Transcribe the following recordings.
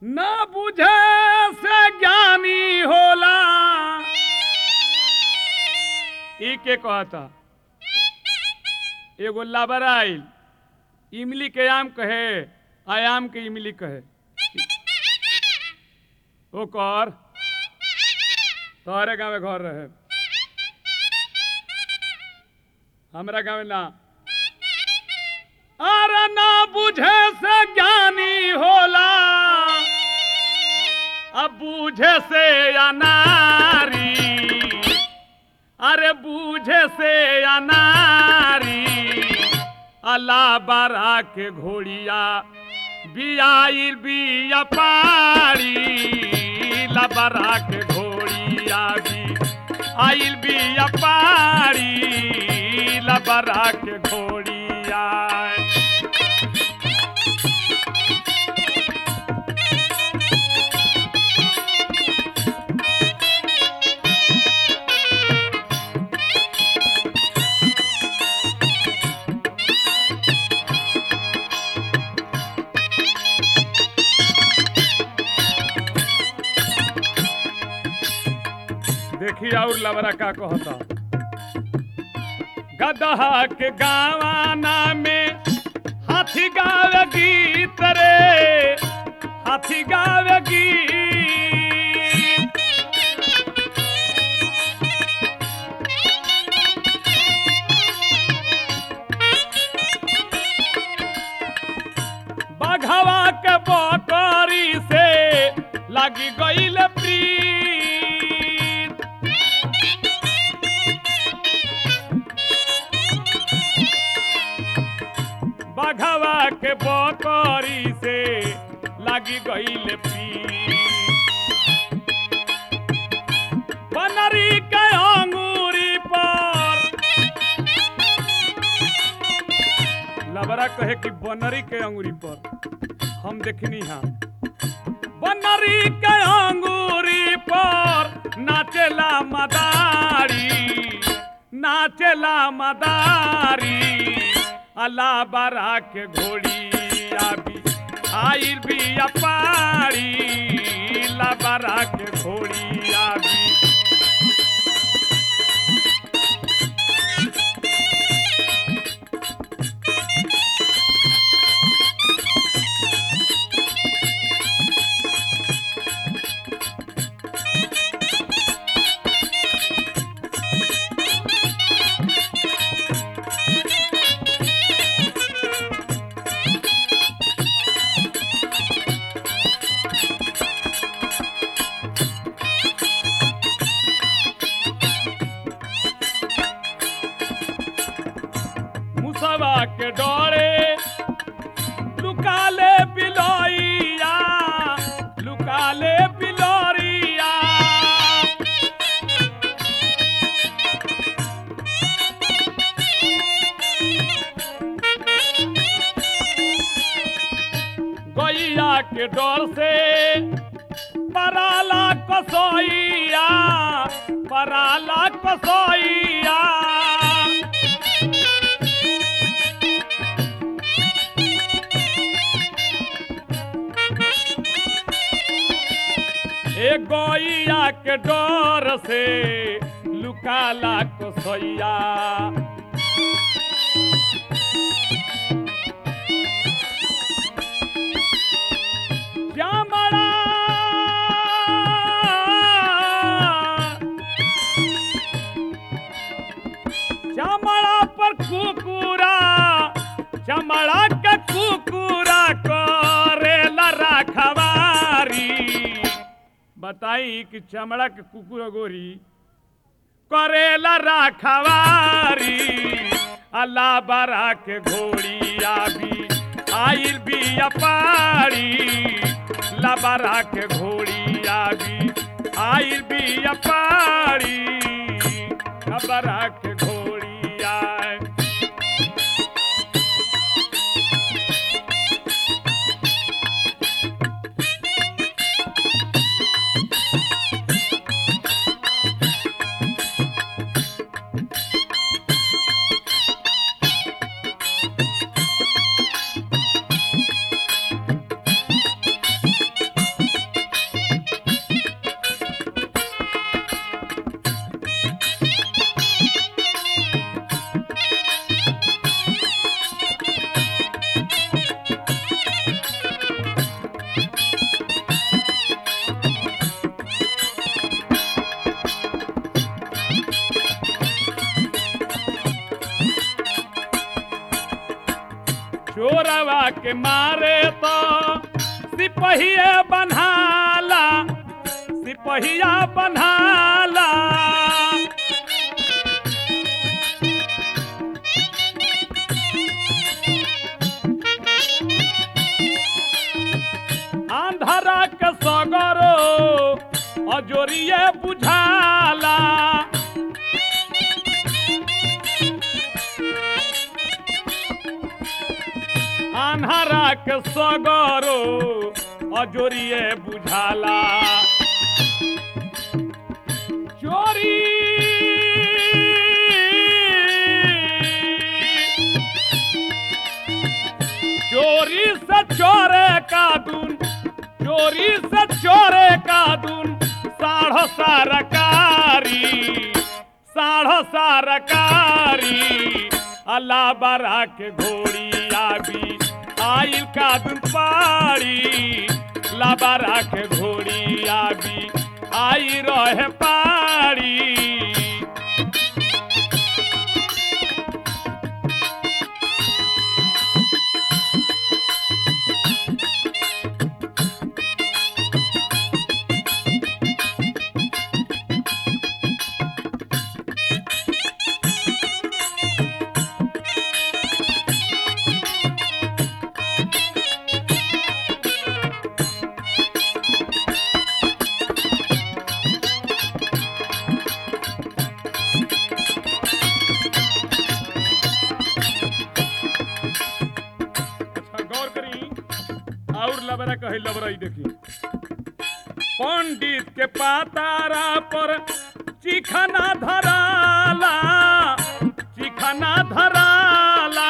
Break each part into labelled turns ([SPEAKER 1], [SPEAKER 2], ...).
[SPEAKER 1] न बुझे से ज्ञानी होला ई के कहता एगो लाबर आइल इमली के आम कहे आयाम के इमली कहे ओकर तोहरे गाँव घर रहे हमरा गाँव ना अरे ना बुझे से ज्ञानी होला अब बूझे से अनारी अरे बूझे से अनारी अल्लाह बारा के घोड़िया बियाइल बिया पारी लबरा के घोड़िया भी आइल बिया पारी लबरा के घोड़िया देखी और लबरा का कहता गदहा के गावाना में हाथी गावे गीत रे हाथी गावे गीत बघवा के बकरी से लगी गईल प्रीत बघवा के बकरी से लगी गईल प्रीत बनरी के अंगूरी पर लबरा कहे कि बनरी के अंगूरी पर हम देखनी हाँ बनरी के अंगूरी पर नाचेला मदारी नाचेला मदारी अल्लाह बारा के घोड़ी आबी आइल भी अपारी लबरा के घोड़ी आबी मुसवा के डोरे लुकाले बिलोइया लुकाले बिलोरिया गैया के डर से पराला कसोइया पराला कसोइया ए गैया के डर से लुकाला कसैया श्यामड़ा श्यामड़ा पर कुकुरा चमड़ा के कुकुरा करेला रखवारी बताई कि चमड़ा के कुकुर गोरी करेला रखवारी अल्लाह बरा के घोड़ी आबी आइल भी अपारी लबरा के घोड़ी आबी आइल भी अपारी लबरा के घोड़ी आए के मारे तो सिपहिया बन्हाला सिपहिया बन्हाला आंधरा के सगरो अजोरिए बुझाला आन्हरा के सगरो अजोरिए बुझाला चोरी चोरी से चोरे का दुन चोरी से चोरे का दुन साढ़ो सरकारी साढ़ो सरकारी अल्लाह बरा के घोड़ी आबी आइल का दुन पाड़ी लाबारा के घोड़ी आबी आई रहे पाड़ी अच्छा गौर करी और लबरा कहे लबराई देखी पंडित के पातारा पर चिखना धराला चिखना धराला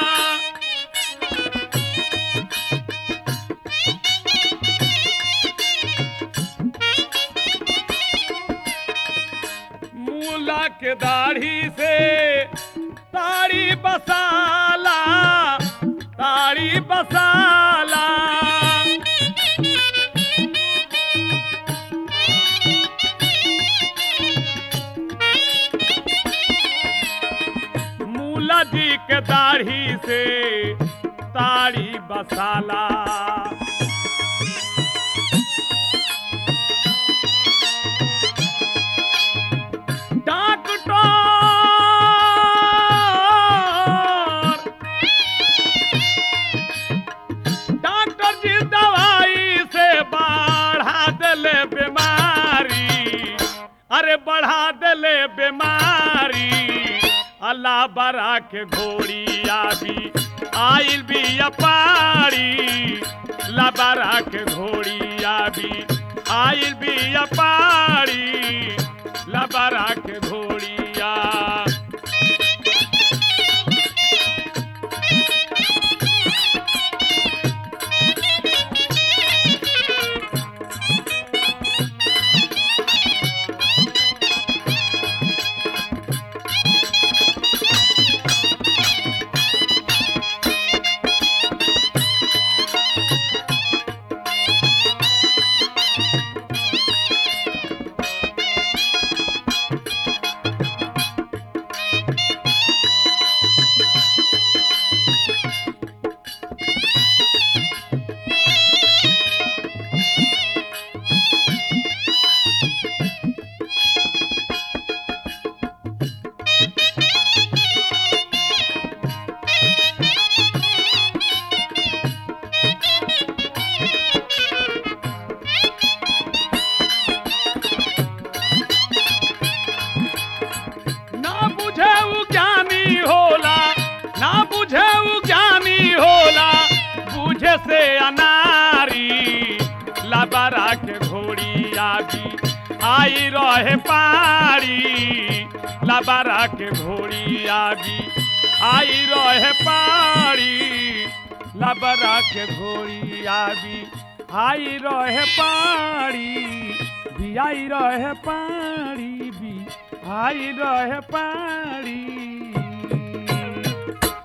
[SPEAKER 1] मूला के दाढ़ी से ताड़ी बसाला ताड़ी बसाला मूला जी के दाढ़ी से ताड़ी बसाला डॉक्टर डॉक्टर जी दवाई से बढ़ा दिले बीमारी अरे बढ़ा दिले बीमारी अल्लाह बरा के घोड़ी आबी आइल भी अपारी लबरा के घोड़ी आबी आइल भी अपारी लबरा के घोड़िया ना बुझे उ ज्ञानी होला ना बुझे उ ज्ञानी होला बुझे से अनारी लबरा के घोड़ी आबी आई रहे पारी लबरा के घोड़ी आबी आई रहे पारी लबरा के घोड़ी आबी आई रहे पारी भी आई रहे पारी भी आई रहे पारी